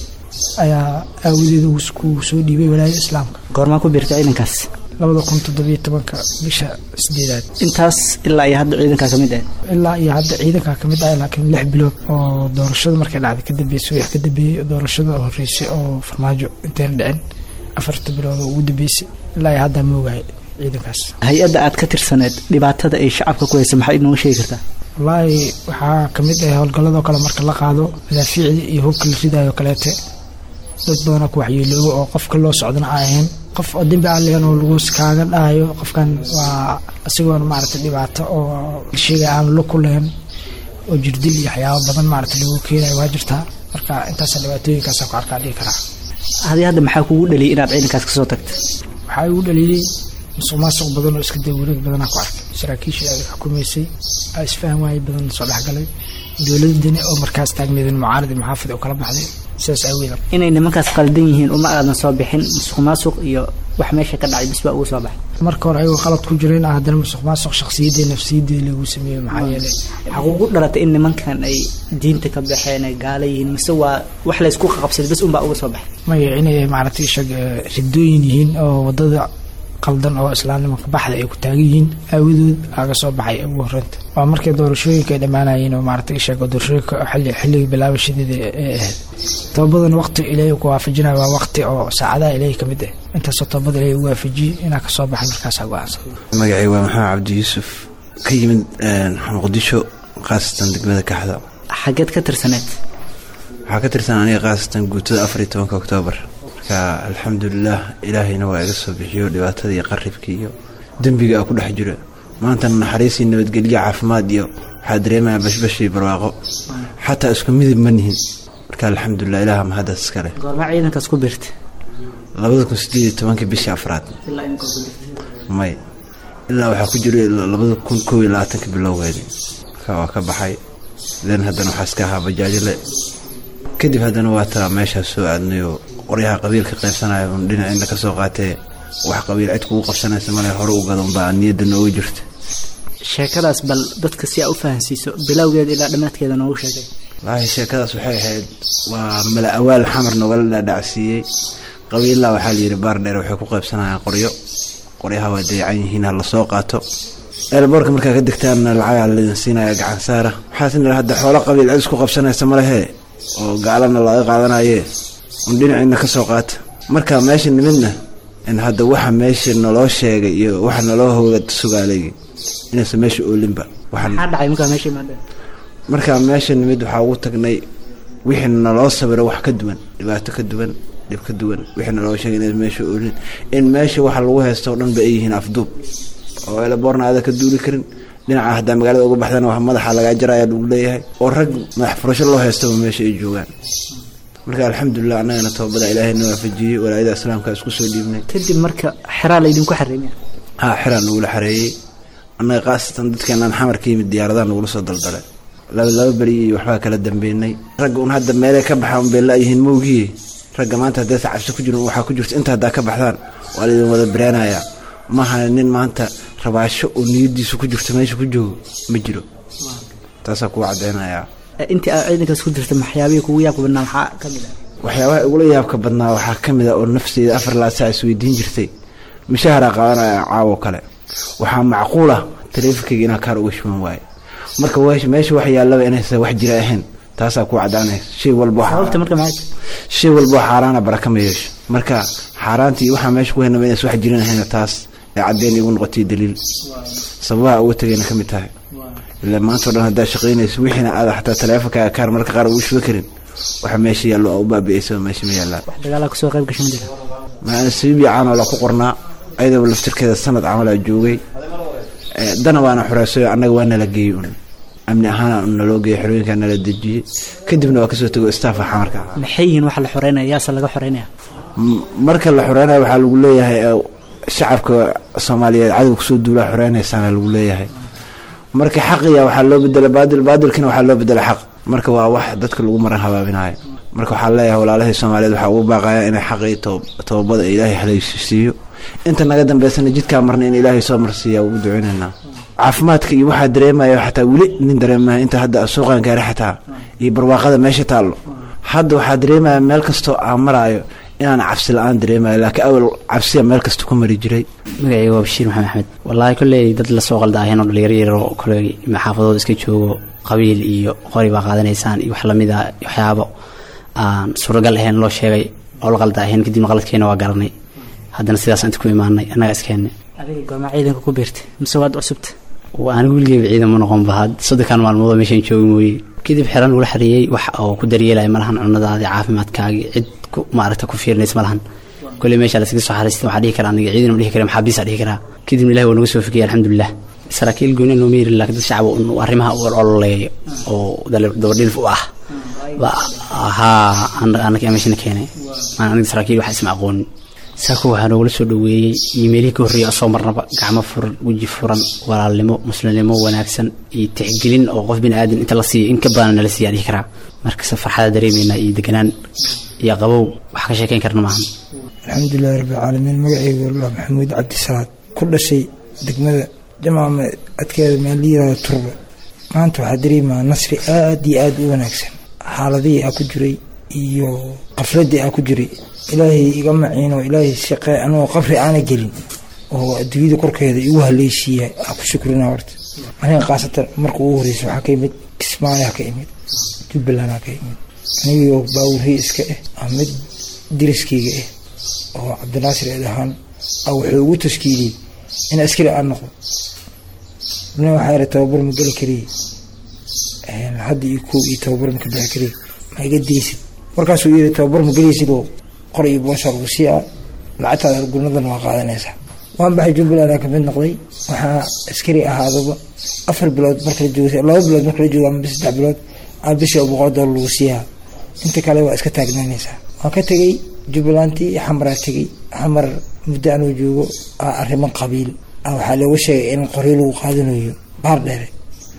ayaa aawadeeda ku soo dhiibay walaayada islaamka goormaa ku biirta ciidankaas labada kun toddobiyo tobanka bisha sideedaad intaas ilaa iyo hadda ciidankaa ka mid ah ilaa iyo hadda ciidankaa ka mid ah laakiin lix bilood oo doorashada markay dhacday ka dambeysay wax ka dambeeyey doorashada horreysay oo farmaajo intayna dhicin afarta bilood oo ugu dambeysay ilaa iyo haddaa moogahay ciidankaas hay-adda aad ka tirsaneed dhibaatada ay shacabka ku haysa maxaa inooga sheegi kartaa wallaahi waxaa ka mid ah howlgalladoo kale marka la qaado madaafiicdii iyo hubka la ridayo kaleete dad badanoo ku waxyeeloobo oo qofka loo socdana aan ahayn qof oo dembi aan lehan oo lagu kaaga dhahayo qofkan waa isagoona maaragtay dhibaato oo sheegay aan lo ku lahayn oo jirdil iyo waxyaabo badan maaragtay lagu keenayo waa jirtaa marka intaasa dhibaatooyinkaasa ku arkaa dhigi karaa hadi hadda maxaa kugu dhaliyay inaad ciidankaas kasoo tagta waxaa igu dhaliyey musuq maasuq badan oo iska daba wareeg badanaa ku arkay saraakiishii aad xukumaysay aa isfahan waaye badan soo dhexgalay dowladani oo markaas taagneedin mucaarad iyo maxaafid oo kala baxday sidaas aaweeda inay nimankaas qaldan yihiin uma aadan soo bixin musuq maasuq iyo wax meesha ka dhacay bis baa ugu soo baxay marka hore ayagoo qalad ku jireen ah haddana musuq maasuq shakhsiyadii nafsiyadii lagu sameeyey maxaa yeelay xaquuqu dhalatay in nimankan ay diinta ka baxeen ay gaala yihiin mise waa wax laysku qaqabsaday bas unbaa uga soo baxay maya inay maaragtay shag ridooyin yihiin oo wadada qaldan oo islaamnimanka baxda ay ku taagan yihiin aawadood aga soo baxay ugu horeynta waa markay doorashooyinka ay dhammaanayeen oo maaragtay sheego doorashooyinka xilli xilliga bilaabashadeeda ee ahayd tobabadan waqti ilaahay ku waafajinayo waa waqti oo saacadaha ilaahay ka mid ah intaasoo tobabada ilaahay u waafajiyey inaa kasoo baxay markaasaa go-aansan magacay waa maxamed cabdi yuusuf ka yimid muqdisho khaasatan degmada kaxda xageed ka tirsaneed waxaa ka tirsan aniga khaasatan guutada afar iyo tobanka oktoobar marka alxamdulilah ilaahayna waa iga soo bixiyo dhibaatada iyo qaribkii iyo dembiga a ku dhex jiro maantana naxariisii nabadgelyo caafimaad iyo waxaa dareemaya bashbashii barwaaqo xataa isku midib ma nihin marka alxamdulilah ilaah mahaddaas iskale goormaa ciidankaas ku biirta labada kun sideed iyo tobankii bishii afraad may ilaa waxaa ku jira labada kun koob iyo labaatanka bilowgeedi marka waa ka baxay den haddana waxaa iska ahaa bajaajile kadib haddana waa taa meeshaas soo aadnayoo qoryaha qabiilka qaybsanaya un dhinacina ka soo qaatee wax qabiil cid kugu qabsanaysa male hore u gadan baa niyadda noogu jirta sheekadaas bal dadka si aa u fahansiiso bilowgeeda ilaa dhammaadkeeda noogu sheegay wallaahi sheekadaas waxay ahayd waa mala awaal xamar nogala dhaadhacsiiyey qabiilaa waxaa layidhi baar dheer waxay ku qaybsanayaan qoryo qoryaha waa dayacan yihiin ha lasoo qaato eelboorka markaa ka degtaanna lacagaa laydin siinaya gacan saara waxaasna hadda xoolo qabiil cid isku qabsanaysa malehee oo gaalana laga qaadanaye un dhinaciina ka soo qaata marka meesha nimidna in hadda waxa meesha naloo sheegay iyo waxa naloo hooga sugaalay inaysan meesha oolinba maxaa dhacay markaa meesha imaadeen markaa meesha nimid waxaa ugu tagnay wixii naloo sabiro wax ka duwan dhibaato ka duwan dhib ka duwan wixii naloo sheegay inaysan meesha oolin in meesha waxa lagu haysto o dhan ba ay yihiin afduub oo eelaboorna aada ka duuli karin dhinaca haddaa magaalada uga baxdana wax madaxa lagaa jaraya lagu leeyahay oo rag madax furasho loo haystaba meesha ay joogaan marka alxamdulilah annagana toobada ilaahay na waafajiyey walaayada islaamka isku soo dhiibnay kadib marka xeraa laydinku xareemaya haa xiraa nagula xareeyey annaga khaasatan dadkeenaan xamar ka yimid diyaaradaha nagula soo daldalay laba laba beri iyo waxbaa kala dambeynay ragga un hadda meelay ka baxaan bay laayihiin mowgiye ragga maanta haddaysa cabsi ku jirin waxaa ku jirta inta haddaa ka baxdaan waa laydin wada bareenayaa maaha nin maanta rabaasho oo niyadiisu ku jirto meesha ku joogo ma jiro taasaa kuwa caddeynayaa intii aad ciidankaas ku jirta maxyaabihii kugu yaabka badnaa maxaa ka mid ah waxyaabaha igula yaabka badnaa waxaa ka mid a oo nafseyda afar laa saa isweydiin jirtay mishaaharaa qaadanaya caawo kale waxaa macquul ah taleefonkayga inaa kaar uga shuban waaye marka meesha wax yaallaba inaysan wax jira ahayn taasaa ku caddaanaysa shay walba sababta marka maxay shay walba oo xaaraana baraka ma yeesho marka xaaraantii waxaa meesha ku haynaba inaysan wax jirin ahayna taas ee caddeyn igu noqotay daliil sababaha uga tegayna ka mid tahay ila maanta o dhan haddaa shaqaynayso wixiina aada xataa taleefonkaaga kaar marka qaar ugu shuba karin waxa meesha yaallo oo u baabi'aysa meesha ma yaallaan wax dagaalaa kusoo qayb gashan jira maana sabiibi caanoo la ku qornaa ayadaba laftirkeeda sanad camalaa joogay dana waana xoreysayo annaga waa nala geeyey un amni ahaana naloo geeyey xerooyinkaa nala dejiyey kadibna waa kasoo tego staffa xamarka maxay yihiin waxa la xoreynaya yaase laga xoreynaya marka la xoreynayo waxaa lagu leeyahay shacabka soomaaliyeed cadowga kusoo duulaa xoreynaysaana lagu leeyahay marka xaqiya waxaa loo bedela baadil baadilkina waxaa loo bedela xaq marka waa wax dadka lagu maran habaabinayo marka waxaa leeyahay walaalahii soomaaliyeed waxaa ugu baaqaya inay xaqii toobada ilaahay halaysiiyo inta naga dambeysana jidkaa marna in ilaahay soo marsiiya ugu duceynaynaa caafimaadka iyo waxaa dareemaya xataa weli nin dareemaya inta hadda suuqan gaari xataa iyo barwaaqada meesha taallo hadda waxaa dareemaya meel kastoo aan maraayo inaan cabsi la-aan dareemayo laakiin awal cabsiya meel kasta ku mari jiray magacayga waa bashiir maxamed axmed wallaahi kolley dad lasoo qalda aheen oo dhalinyaro yar oo kole xaafadooda iska joogo qabiil iyo qori baa qaadanaysaan iyo wax lamid ah waxyaabo aan suuragal ahayn loo sheegay oo la qalda ahayn kadibna qaladkeena waa garanay haddana sidaas inta ku imaanay annaga iskeennay adiga goormaa ciidanka ku biirtay mise waad cusubta anigu weligeyba ciidan ma noqonba had soddonkan maalmoodoo meeshaan joogi mooye kadib xiran lagula xareeyey wax oo ku daryeelaya malahan cunadaadi caafimaadkaagi cid maaragta ku fiirinays malahan kolley meesha laskaga soo xariistay waxaa dhihi karaa aniga ciidan ma dhihi kara maxaabiisa dhihi karaa kadibna ilahi waa nagu soo fikiyay alxamdulilah saraakiil gooni looma yerin laakiin dad shacab arrimaha u ololeeyo oo dabadhilf u ah haa anaka meeshana keenay maan aniga saraakiil wax isma aqoonin saako waxaa noogula soo dhaweeyey iyo meelihii ka horreeyay asoo marnaba gacmo furan weji furan walaalnimo muslimnimo wanaagsan iyo tixgelin oo qof bini aadan inta la siiyo in ka badan nala siiya dhihi karaa markase farxada dareemeynaa iyo deganaan iyo qabow wax ka sheekeyn karna maahan alxamdulilahi rabbilcaalamiin magaceyga allah maxamuud cabdisalaad ku dhashay degmada jamaama adkeeda meel la yirahdo turbe maanta waxaa dareemaa nasri aada iyo aada u wanaagsan xaaladihii aa ku jiray iyo qafladii aa ku jiray ilaahay iga maciino ilaahay shaqe anigoo qabri aana gelin oo adduunyada korkeeda igu haleysiiya aa ku shukrina horta aniga khaasatan marka ugu horeysa waxaa ka imid kismaayaa ka imid jubbalandaa ka imid anigoo baawurhii iska ah aa mid diriskayga ah oo cabdinaasir eed ahaan a wuxuu ugu tashkiiliyey in askari aan noqdo nin waxaa ira tababar ma geli kariye hadda iyo koob iyo tababar maka bixi kariye ma iga deysid markaasuu yiri tababar ma gelaysidoo qor iyo boosha lagu siiyaa lacagtaada gurnadan waa qaadanaysaa waan baxay jubbaland ka mid noqday waxaa askari ahaadaba afar bilood markala jooga laba bilood markala jooga ama saddex bilood aa bishii boqol doolar lagu siiyaa inta kale waa iska taagnaanaysaa waan ka tegey jubbalantii xamaraa tegey xamar muddo anuu joogo aa arrimo qabiil waxaa looga sheegay in qoryo lagu qaadanayo baar dheere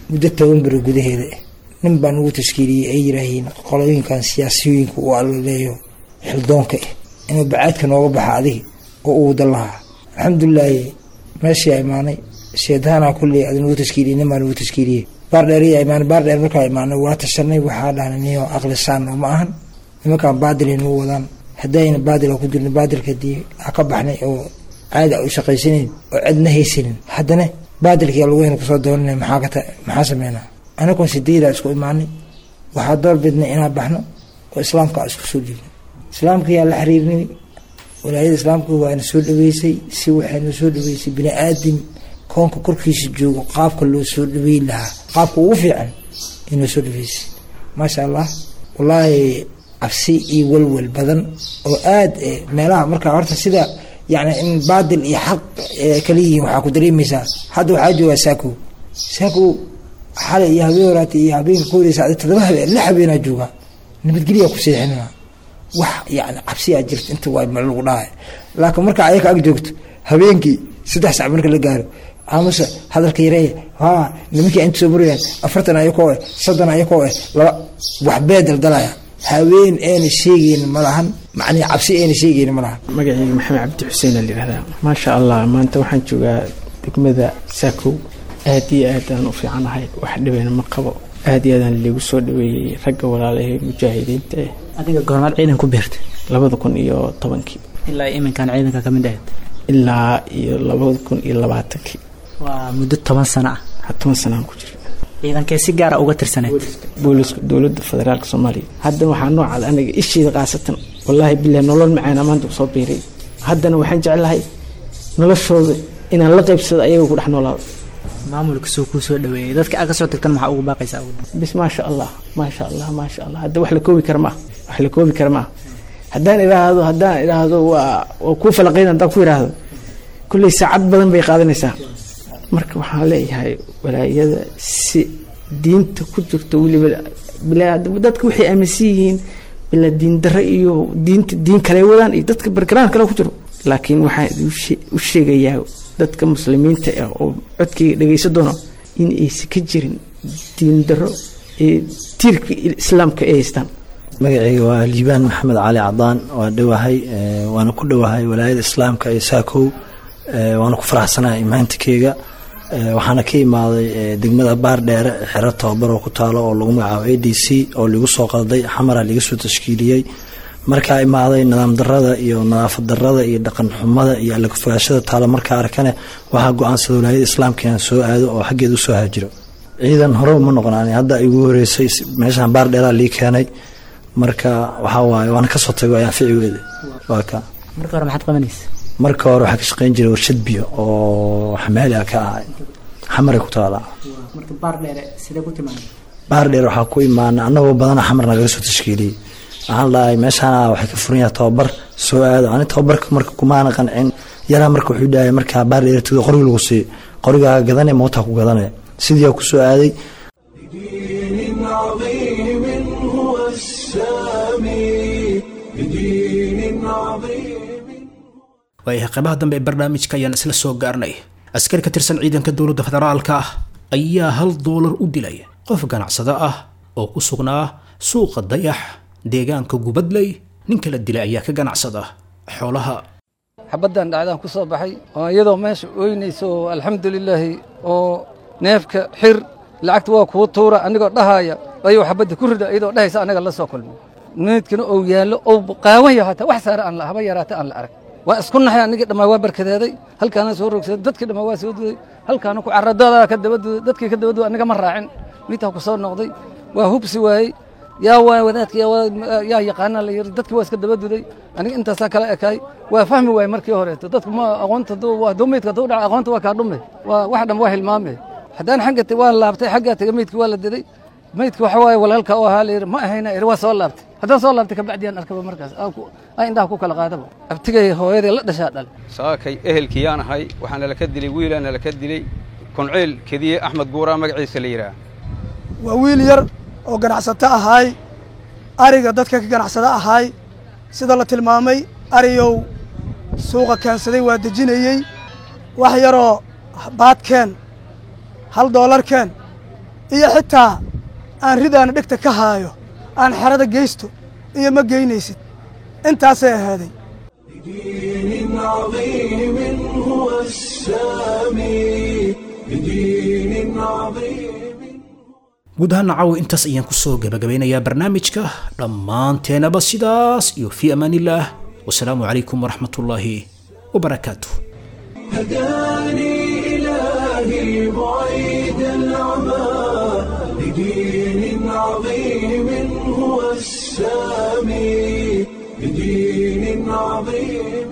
muddo toban beri gudaheeda ah nin baa nagu tashkiiliyey ay yiraahiin qolooyinkan siyaasiyooyinka uu alaleeyo xildoonka ah inuu bacaadka nooga baxa adiga oo uu wada lahaa alxamdulilaahi meeshii imaanay sheedahanaa kulley ad nagu tashkiiliyey nin baa nagu tashkiiliyey baardheer yaa imaanay baardheer markaa imaanay waa tashanay waxaa dhahnay niyo aqlisaan oo ma ahan nimankaan baadilay nagu wadaan haddayna baadila ku jirna baadilkadii ha ka baxnay oo caadi u shaqaysanayn oo cidna haysanin haddana baadilkii lugahayna kusoo doonana maxaa kata maxaa sameynaa anagoon sideedaa isku imaanay waxaa door bidnay inaan baxno oo islaamka aan isku soo dhiibno islaamka yaa la xiriirnay walaayada islaamka waana soo dhaweysay si waxayna soo dhaweysay bini aadam koonka korkiisa joogo qaabka loo soo dhaweyn lahaa qaabka ugu fiican inoo soo dhaweysay maasha allah wallaahi cabsi iyo walwal badan oo aad meelaha markaa horta sida yani in baadil iyo xaq kala yihiin waxaa ku dareemaysaa hadda waxaa joogaa saakow saakow xalay iyo habeen horaata iyo habeen kooda sacda todoba habeen lix habeenaa joogaa nabadgelyaa ku seexinaa wax yani cabsiyaa jirta inta waa ma lagu dhahay laakiin marka ayaka ag joogto habeenkii saddex sac marka la gaaro amase hadalka yareeya ha nimankii inta soo murayaan afartan ayakoo eh soddon ayakoo eh laba waxbee daldalaya haween ayna sheegeyn ma lahan macnii cabsi ayna sheegeyn ma lahan magacayga maxamed cabdi xuseen aa layihahdaa maasha allah maanta waxaan joogaa degmada saakow aad iyo aad aan u fiicanahay wax dhibeyna ma qabo aad iyo aadaan liigu soo dhaweeyey ragga walaalahe mujaahidiinta eh adiga goormaad ciidan ku beertay labada kun iyo tobankii ilaa iminkan ciidanka ka mid ahayd ilaa iyo labada kun iyo labaatankii waa muddo toban sano ah ha toban sanaan ku jira ciidankee si gaara uga tirsaneed booliska dowladda federaalka soomaaliya haddan waxaa noocaad aniga isheeda khaasatan wallaahi bilahi nolol macaana maanta usoo biiray haddana waxaan jeclahay noloshooda inaan la qaybsado ayaga ku dhex noolaado maamulka soo kuu soo dhaweeyey dadka aad ka soo tagtan maxaa ugu baaqaysaa bis maasha allah maasha allah maasha allah hadda wax la koobi kara maaha wax la koobi kara maaha haddaan idhaahdo haddaan idhaahdo waa waa kuu falaqayn haddaan ku idhaahdo kulley saacad badan bay qaadanaysaa marka waxaan leeyahay walaayada si diinta ku jirto weliba dadka waxay aaminsan yihiin bila diin dare iyo diinta diin kale wadaan iyo dadka bargaraan kale ku jiro laakiin waxaan u sheegayaa dadka muslimiinta ah oo codkayga dhegaysa doono in aysan ka jirin diin daro ee tiirka islaamka ay haystaan magacayga waa liibaan maxamed cali cadaan waa dhowahay waana ku dhowahay walaayada islaamka ee saakow waana ku faraxsanahay imaantikeyga waxaana ka imaaday degmada baardheere xero tababar oo ku taalo oo lagu magacaabo a d c oo ligu soo qalday xamara liga soo tashkiiliyey markaa imaaday nidaam darada iyo nadaafad darada iyo dhaqan xumada iyo allakafogaashada taalo markaa arkane waxaa go-aansada walaayada islaamka inaan soo aado oo xaggeeda usoo haajiro ciidan hore uma noqonaan hadda igu horeysay meeshaan baardheeraa lii keenay marka waxaa waaye waana kasoo tago ayaan ficigeeda waa ka marka hore maxaad qabanaysa marka hore waxaa ka shaqeyn jiray warshad biyo oo xamaali ah ka ahay xamaray ku taalaa marka baardheere sidee ku timaada baardheer waxaa ku imaana annagoo badana xamar nagaga soo tashkiiliyey waxaan dhahay meeshaana waxay ka furan yahay tababar soo aado ani tababarka marka kumaana qancin yaraa marka wuxuu dhahay markaa baardheer tagdo qoriga lagu siiyo qorigaa gadane mootaa ku gadane sidiiaa ku soo aaday بدين عظيم هو السامي بدين عظيم waayahay qaybaha dambe ee barnaamijka ayaan isla soo gaarnay askari ka tirsan ciidanka dowladda federaalka ah ayaa hal doolar u dilay qof ganacsado ah oo ku sugnaa suuqa dayax deegaanka gubadley ninka la dilay ayaa ka ganacsada xoolaha xabaddan dhacdaan ku soo baxay oo iyadoo meesha ooynayso oo alxamdulilaahi oo neefka xir lacagta waa kuu tuura anigoo dhahaaya ayuu xabadda ku rida iyadoo dhahaysa anaga la soo kulmay meydkana ou yaallo ou qaawan yaho hataa wax saare aan la haba yaraata aan la arag waa isku naxay anigii dhammaa waa barkadeeday halkaana soo rogsaday dadkii dhammaa waa soo duday halkaana ku carradada ka daba duday dadkii ka daba duday aniga ma raacin midtaa ku soo noqday waa hubsi waayey yaa waa wadaadka yaa yaqaana la yiri dadkii waa iska daba duday aniga intaasaa kala ekaay waa fahmi waayey markii horeeto dadku ma aqoonta waa meydka hadduu dhaca aqoonta waa kaa dhume waa wax dhan waa hilmaame haddaan xagga waa laabtay xaggaa taga meydkii waa la diday meydka waxa waaye walaalka u ahaa la yiri ma ahayna iri waa soo laabtay haddaan soo laabtay kabacdiyaan arkaba markaas aa indhaha ku kala qaadaba abtigay hooyadii la dhashaa dhal saakay ehelkiyaan ahay waxaa nalaka dilay wiilaa nalaka dilay kunciil kediye axmed guuraa magaciisa la yidhaah waa wiil yar oo ganacsato ahaay ariga dadka ka ganacsada ahaay sida la tilmaamay ariyow suuqa keensaday waa dejinayey wax yaroo baadkeen hal doolarkeen iyo xitaa aan ridaana dhegta ka haayo aan xerada geysto iyo ma geynaysid intaasay ahaaday بدين عظيم هو السامي بدين عظيم guud ahaan nacaw intaas ayaan kusoo gabagabeynayaa barnaamijka dhammaanteenaba sidaas iyo fii amaanillaah wasalaamu calaykum waraxmatullaahi wabarakaatuh هداني إلهي بعيد العمى بدين عظيم هو السامي بدين عظيم